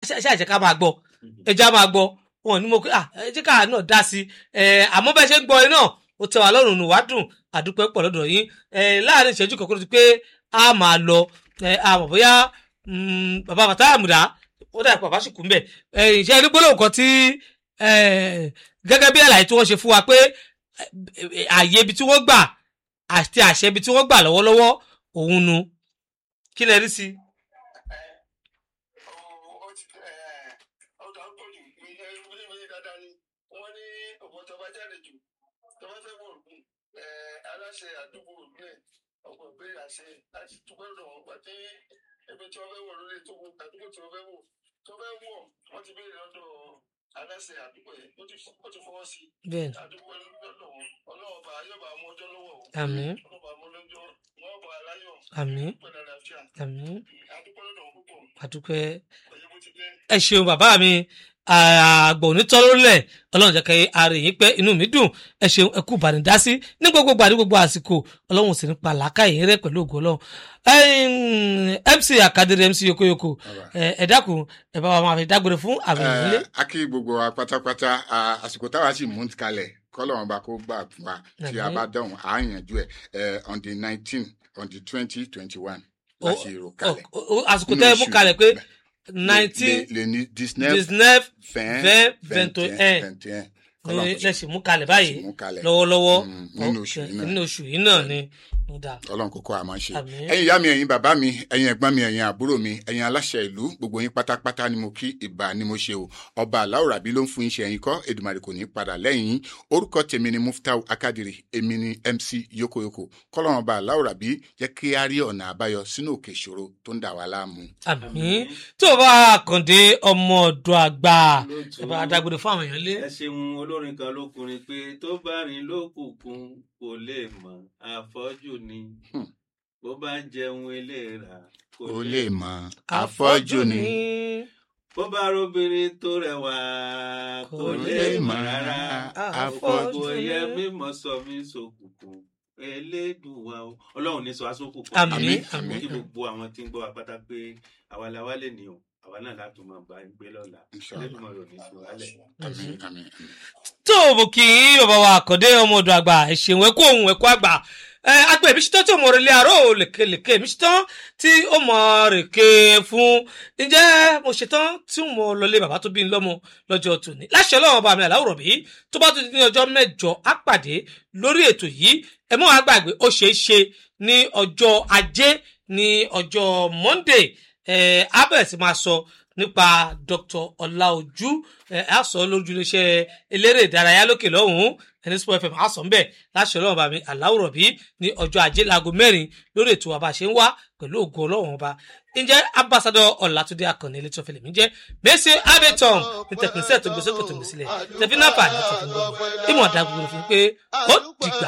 ṣe àjẹká máa gbọ́ ẹja máa gbọ́ wọn ní mo pé ah ẹjẹ káà náà dá sí ẹ àmọ́ bẹ́ẹ̀ ṣe ń gbọ́ ẹ náà ó tẹ́ wa lọ́rùn nù wá dùn àdúpẹ́ pọ̀ lọ́dọ̀ yín ẹ láàrin ìṣẹ́jú kọ̀ọ̀kan tó ti pé a máa lọ ẹ àmọ́ bóyá mm, bàbá bàtà àmùdá ó dà pé bàbá sì kú mbẹ̀ ẹ ìṣe ẹni gbólóhùn kan tí ẹ gẹ́gẹ́ bí àlàyé tí wọ́n ṣe fún wa pé ẹ, ẹ, ààyè ibi tí wọ́n gbà àti àṣẹ ibi tí wọ́n gbà lọ́wọ́lọ́wọ́ òun nu kí lẹ rí sí i. ọ̀dà ń pọ̀jù wíwí dáadáa ni wọ́n ní ọ̀pọ̀ tó bá jáde jù tó bá fẹ́ wọ̀ ògùn aláṣẹ àdúgbò ògùn ọ̀pọ̀ ìbéèrè àṣẹ láti dúpẹ́ lọ́dọ̀ wọn gbà tí ẹgbẹ́ tí wọ́n fẹ́ wọ̀ lórí ètò ògùn àdúgbò tí wọ́n fẹ́ wọ̀ tó fẹ́ wọ̀ wọ́n ti béèrè lọ́dọ̀ aláṣẹ àdúgbò yẹn ó ti ó ti fọwọ́ sí bẹ́ẹ̀ àdúgbò lọ́dọ̀ wọn ọlọ́wọ́ bá yóò bá mú ọjọ́ lọ́wọ́ o àmín ọlọ́wọ́ bá mú lọ́jọ́ wọ́n bá aláyọ̀ àmín pẹ̀lú àlàáfíà àmín àdúgbò lọ́dọ̀ wọn púpọ̀ àdúpẹ́ ọ̀yẹ́ bó ti jẹ́ ẹ ṣeun bàbá mi àgbà onítọ́ lórílẹ̀ ọlọ́run jẹ́ kẹ́ ara yín pẹ́ inú mi dùn ẹ ṣeun ẹ kú ìbánidásí ní gbogbo gbàdí gbogbo àsìkò ọlọ́run sì ní pa làákàyè rẹ pẹ̀lú ògo ọlọ́run Ẹ̀yin, mc akadere mc yokoyoko ẹ ẹ dákun ẹ bá wa máa fi dágbére fún àwọn ènìyàn nílé. a kí gbogbo wa pátápátá ah, àsìkò táwa sì mú kalẹ̀ kọ́lọ́run bá kó gbà fún wa tí a Àmín. bá dáhùn à á yànjú ẹ̀ eh, on the nineteen on the twenty twenty one Ó- láti rò kalẹ̀. Ó- ó- àsìkò tẹ́ ẹ mú kalẹ̀ pé nineteen le ní dix-neuf dix-neuf vingt vingt vingt vingt et et un vingt et un ní Kọ́lọ́run kó lẹ́sìn mú kalẹ̀ báyìí mú kalẹ̀. lọ́wọ́lọ́wọ́ Mm, nínú oṣù Ok, yìí náà. nínú oṣù yìí náà ni ó dáa. ọlọ́run kókó àmọ́ ṣe Àmín. ẹ̀yin ìyá mi ẹ̀yin bàbá mi ẹ̀yin ẹ̀gbọ́n mi ẹ̀yin àbúrò mi ẹ̀yin aláṣẹ ìlú gbogbo yín pátápátá ni mo kí ìbà ni mo ṣe o ọba aláwọ̀ rabi ló ń fún iṣẹ́ yín kọ́ èdùmàrè kò ní padà lẹ́yìn yín orúkọ tèmi ni muftau akadiri èmi ni mc yokoyoko kọ́lọ́run ọba aláwọ̀ rabi jẹ́ kí á rí ọ̀nà àbáyọ sínú òkè ìṣòro tó ń dà wá láàmú. àmín tó o bá kàndé ọmọ ọ̀dọ̀ àgbà ẹ bá dágbére fún àwọn èèyàn lé. ẹ ṣeun olórin kan ló kùnrin pé tó bá rìn lókùnkùn kò lè mọ àfọ́jù ni Hmm. bó bá ń jẹun eléra ó lè mọ afọ́jú ni bó bá robìnrin tó rẹwà kò lè mọ rárá afọ́jú gbogbo ẹyẹ mímọ sọ mí sókùnkùn elédùnwà o ọlọ́run ní sọ asókùnkùn àmín Àmín, àmín kí gbogbo àwọn tí ń gbọ́ wa pátá pé àwa la wá lè ní o àwa náà láti máa bá ń gbé lọ́la Inshallah. elédùnmọ̀ rò ní sí wálẹ̀. àmín àmín àmín. tó o bò kí bàbá wa àkàndé ọmọ ọ̀dọ̀ àgbà ẹ ṣeun ẹ kú òun ẹ kú àgbà ẹ agbẹ mi ṣetán tí o mọ rẹlẹ àárọ lèkelèke mi ṣetán tí o mọ rèké fún ǹjẹ́ mo ṣetán tí mo lọlé bàbá tó bí n lọ́mọ lọ́jọ́ tòní láṣẹ Ọlọ́run ọba mi àláwùrọ bí tó bá tún di ní ọjọ́ mẹ́jọ á pàdé lórí ètò yìí ẹ mọ wàá gbàgbé ó ṣeé ṣe ní ọjọ́ ajé ní ọjọ́ monday ẹ á bẹ̀rẹ̀ sí máa sọ nípa dr ọláojú ẹ á sọ lójú iléeṣẹ́ eléré ìdárayá lókè lọ́hùnún ẹni sport fm á sọ ńbẹ̀ láṣẹ Ọlọ́run ọba mi àláwùrọ bí ní ọjọ́ ajé láago mẹ́rin lórí ètò àbá ṣe ń wá pẹ̀lú ògo Ọlọ́run ọba ǹjẹ́ ambassadọ ọlátúndé akànnì ilé tí wọ́n fẹlẹ mí jẹ́ mẹsẹ abeton ní tẹkínísẹ tó gbèsè kò tó gbèsè lẹ tẹfínàfà ní tẹfínàfà ìmọ̀ ọ̀dà gbogbo fi pé ó dìgbà.